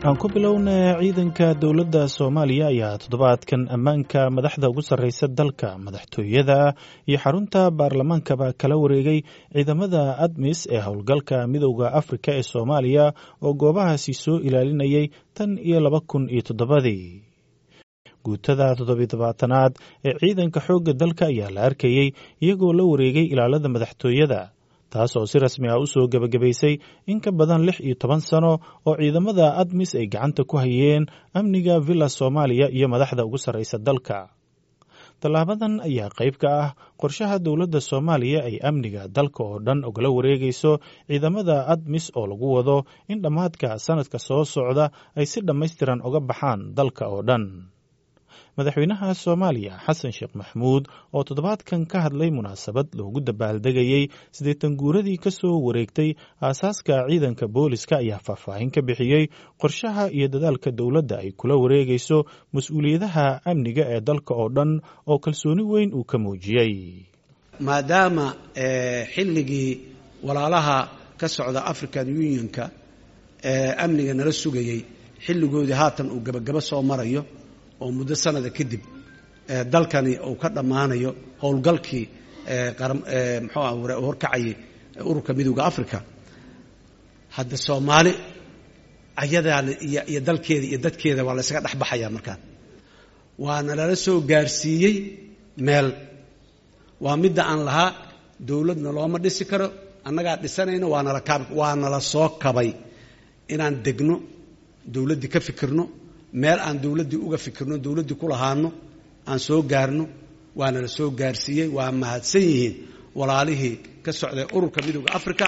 aan ku bilowna ciidanka dowladda soomaaliya ayaa toddobaadkan ammaanka madaxda ugu sarreysa dalka madaxtooyada iyo xarunta baarlamaankaba kala wareegay ciidamada admis ee howlgalka midowda afrika ee soomaaliya oo goobahaasi soo ilaalinayay tan iyo laba kun iyo toddobadii guutada toddobiy tobaatanaad ee ciidanka xoogga dalka ayaa la arkayey iyagoo la wareegay ilaalada madaxtooyada taas oo si rasmi ah u soo gebagabaysay in ka badan lix iyo toban sano oo ciidamada admis ay gacanta ku hayeen amniga villa soomaaliya iyo madaxda ugu sarreysa dalka tallaabadan ayaa qayb ka ah qorshaha dowladda soomaaliya ay amniga dalka oo dhan ogala wareegayso ciidamada admis oo lagu wado in dhammaadka sannadka soo socda ay si dhammaystiran uga baxaan dalka oo dhan madaxweynaha soomaaliya xasan sheekh maxmuud oo toddobaadkan ka hadlay munaasabad loogu dabaaldegayey siddeetan guuradii ka soo wareegtay aasaaska ciidanka booliska ayaa faahfaahin ka bixiyey qorshaha iyo dadaalka dowladda ay kula wareegayso mas-uuliyadaha amniga ee dalka oo dhan oo kalsooni weyn uu ka muujiyey maadaama xilligii walaalaha ka socda african unionka ee amniga nala sugayey xilligoodii haatan uu gebagabo soo marayo oo muddo sanada kadib dalkani uu ka dhammaanayo howlgalkii muxuu ah horkacayay ururka midowda africa hadda soomaali ayadaa iyo dalkeeda iyo dadkeeda waa la ysaga dhexbaxaya markaan waana lala soo gaarsiiyey meel waa midda aan lahaa dowladna looma dhisi karo annagaa dhisanayno waanala kaab waa nala soo kabay inaan degno dowladdii ka fikirno meel aan dowladdii uga fikirno dowladdii ku lahaano aan soo gaarno waana la soo gaarsiiyey waa mahadsan yihiin walaalihii ka socday ururka midowda africa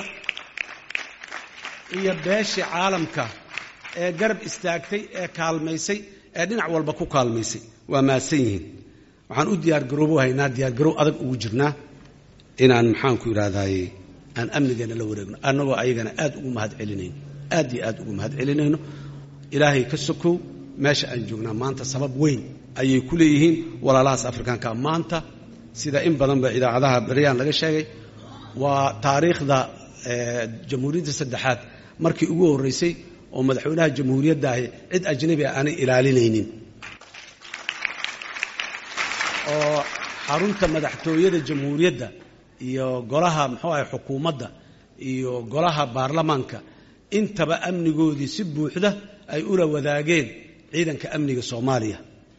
iyo beeshii caalamka ee garab istaagtay ee kaalmaysay ee dhinac walba ku kaalmaysay waa mahadsan yihiin waxaan u diyaargaroobo haynaa diyaargaroow adag ugu jirnaa inaan maxaanku idhaahdaye aan amnigeena la wareegno annagoo ayagana aad ugu mahad celinayno aad iyo aad ugu mahad celinayno ilaahay ka sokow meesha aan joognaa maanta sabab weyn ayay ku leeyihiin walaalahaas afrikaanka maanta sida in badanba idaacadaha beryaan laga sheegay waa taariikhda jamhuuriyadda saddexaad markii ugu horreysay oo madaxweynaha jamhuuriyadda ahi cid ajnabi ah aanay ilaalinaynin oo xarunta madaxtooyada jamhuuriyadda iyo golaha muxuu ahay xukuumadda iyo golaha baarlamaanka intaba amnigoodii si buuxda ay ula wadaageen ciidanka amniga soomaaliya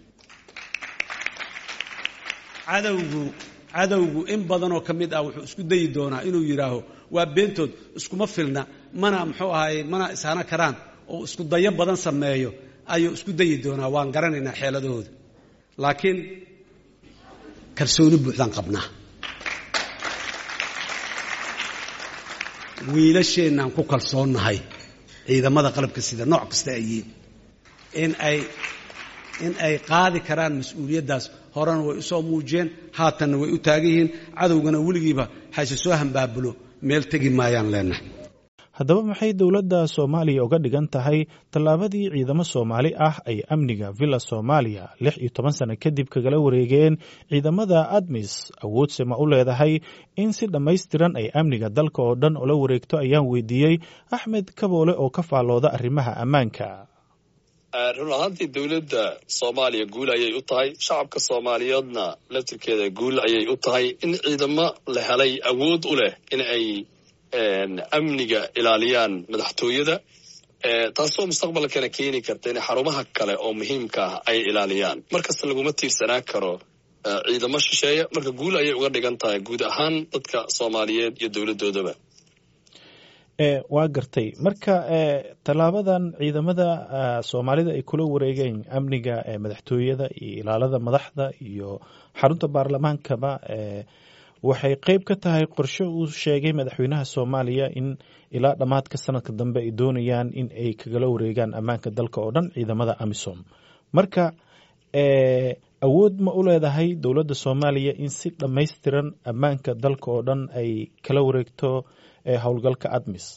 cadowgu cadowgu in badanoo ka mid ah wuxuu isku dayi doonaa inuu yidhaaho waa beentood iskuma filna mana muxuu ahaye mana ishana karaan oo isku dayo badan sameeyo ayuu isku dayi doonaa waan garanaynaa xeeladahooda laakiin kalsooni buuxdaan qabnaa wiilasheennaan ku kalsoonnahay ciidamada qalabka sida nooc kasta ay yihiin in ay in ay qaadi karaan mas-uuliyaddaas horena way usoo muujiyeen haatanna way u taagan yihiin cadowgana weligiiba hayse soo hambaabulo meel tegi maayaan leenahay haddaba maxay dowladda soomaaliya uga dhigan tahay tallaabadii ciidamo soomaali ah ay amniga villa soomaaliya lix iyo toban sano kadib kagala wareegeen ciidamada admis awoodse ma u leedahay in si dhammaystiran ay amniga dalka oo dhan ula wareegto ayaan weydiiyey axmed kaboole oo ka faallooda arrimaha ammaanka run ahaantii dowladda soomaaliya guul ayay u tahay shacabka soomaaliyeedna laftirkeeda guul ayay u tahay in ciidamo la helay awood u leh in ay amniga ilaaliyaan madaxtooyada taasoo mustaqbalkana keeni karta in xarumaha kale oo muhiimka ah ay ilaaliyaan markasta laguma tiirsanaan karo ciidamo shisheeya marka guul ayay uga dhigan tahay guud ahaan dadka soomaaliyeed iyo dowladdoodaba waa gartay marka tallaabadan ciidamada soomaalida ay kula wareegeen amniga madaxtooyada iyo ilaalada madaxda iyo xarunta baarlamaankaba waxay qeyb ka tahay qorshe uu sheegay madaxweynaha soomaaliya in ilaa dhammaadka sanadka dambe ay doonayaan in ay kagala wareegaan ammaanka dalka oo dhan ciidamada amisom marka awood ma u leedahay dowladda soomaaliya in si dhammaystiran ammaanka dalka oo dhan ay kala wareegto howlgalka admis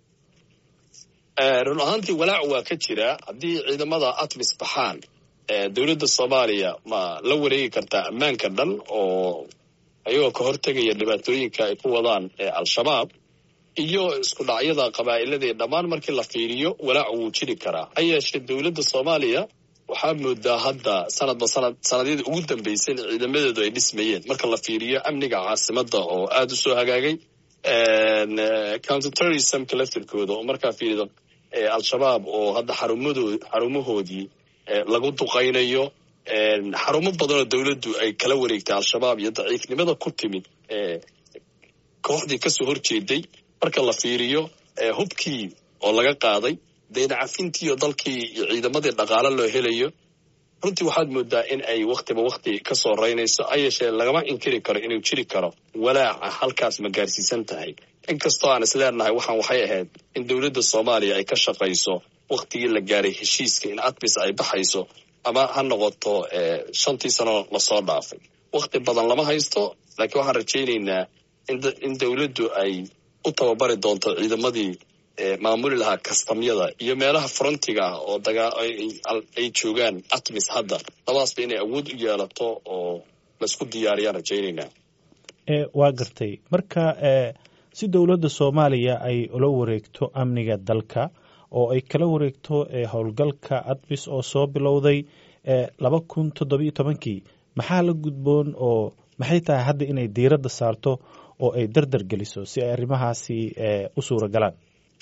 run ahaantii walaac waa ka jira haddii ciidamada admis baxaan dowladda soomaaliya ma la wareegi kartaa ammaanka dhan oo ayagoo ka hortegaya dhibaatooyinka ay ku wadaan al-shabaab iyo isku dhacyada qabaa'iladaee dhammaan markii la fiiriyo walaac wuu jiri karaa ha yeeshee dowladda soomaaliya waxaa moodaa hadda sanadba sanad sanadyadii ugu dambeysay in ciidamadeedu ay dhismayeen marka la fiiriyo amniga caasimadda oo aada u soo hagaagay counterterrorismka laftirkooda oo markaa fiirido al-shabaab oo hadda xarumadood xarumahoodii lagu duqaynayo xarumo badanoo dowladdu ay kala wareegtay al-shabaab iyo daciifnimada ku timid kooxdii kasoo horjeeday marka la fiiriyo hubkii oo laga qaaday daynacafintiiyo dalkii iyo ciidamadii dhaqaale loo helayo runtii waxaad moodaa in ay waktiba wakti ka soo raynayso ha yeeshee lagama inkiri karo inuu jiri karo walaaca halkaas ma gaarsiisan tahay inkastoo aan is leenahay waxaan waxay ahayd in dowladda soomaaliya ay ka shaqayso waktigii la gaaray heshiiska in admis ay baxayso ama ha noqoto shantii sano lasoo dhaafay wakti badan lama haysto laakiin waxaan rajaynaynaa in dowladdu ay u tababari doonto ciidamadii maamuli lahaa kastamyada iyo meelaha frontiga ah oo ay joogaan atmis hadda labadaasba inay awood u yeelato oo laisku diyaariyaan rajaynaynaa waa gartay marka si dowladda soomaaliya ay ula wareegto amniga dalka oo ay kala wareegto howlgalka admis oo soo bilowday laba kun toddobiyo tobankii maxaa la gudboon oo maxay tahay hadda inay diiradda saarto oo ay dardar geliso si ay arrimahaasi u suura galaan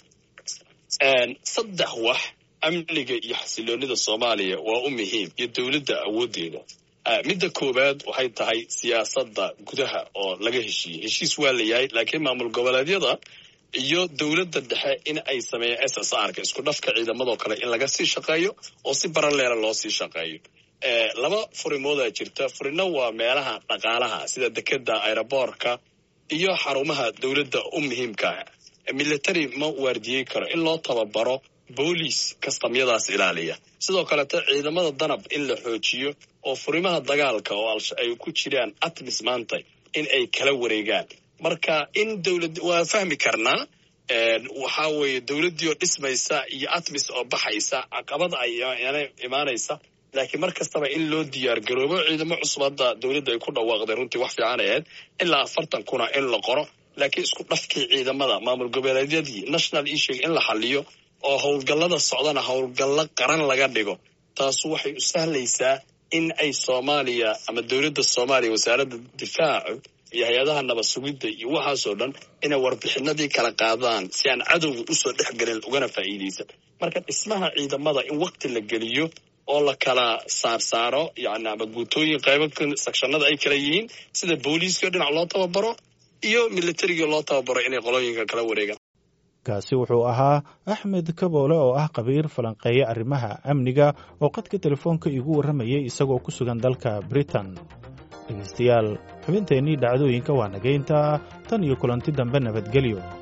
saddex wax amniga iyo xasiloonida soomaaliya waa u muhiim iyo dowladda awooddeeda midda koowaad waxay tahay siyaasadda gudaha oo laga heshiiyey heshiis waa la yahay laakiin maamul goboleedyada iyo dowladda dhexe in ay sameeyaan s s r ka isku dhafka ciidamadoo kale in laga sii shaqeeyo oo si baraleela loo sii shaqeeyo laba furimoodaa jirta furino waa meelaha dhaqaalaha sida dekeda aeroboorka iyo xarumaha dowladda u muhiimkaa military ma waardiyey karo in loo tababaro booliis kastamyadaas ilaaliya sidoo kalete ciidamada danab in la xoojiyo oo furimaha dagaalka oo ay ku jiraan atmis maanta in ay kala wareegaan marka in dowlad waa fahmi karnaa waxaa weeye dowladdii oo dhismaysa iyo atmis oo baxaysa caqabad ay imaanaysa laakiin mar kastaba in loo diyaar garoobo ciidamo cusub hadda dowladda ay ku dhawaaqday runtii wax fiican ahayd ilaa afartan kuna in la qoro laakiin isku dhafkii ciidamada maamul goboleedyadii national issue in la xaliyo oo howlgallada socdana howlgallo qaran laga dhigo taasu waxay u sahlaysaa in ay soomaaliya ama dowladda soomaaliya wasaaradda difaacu iyo hay-adaha nabad sugidda iyo waxaasoo dhan inay warbixinadii kala qaadaan si aan cadowga usoo dhex gelin ugana faa'iidaysan marka dhismaha ciidamada in wakti la geliyo oo la kala saarsaaro yani ama guutooyin qaybo sakshanada ay kala yihiin sida booliiska dhinac loo tababaro iyo militarigii loo tababaro inay qolooyinka kala wareegaan kaasi wuxuu ahaa axmed kaboole oo ah qabiir falanqeeya arrimaha amniga oo qadka telefoonka iigu warramayay isagoo ku sugan dalka britain dhegaystayaal xubinteennii dhacdooyinka waa nagaynta tan iyo kulanti dambe nabadgelyo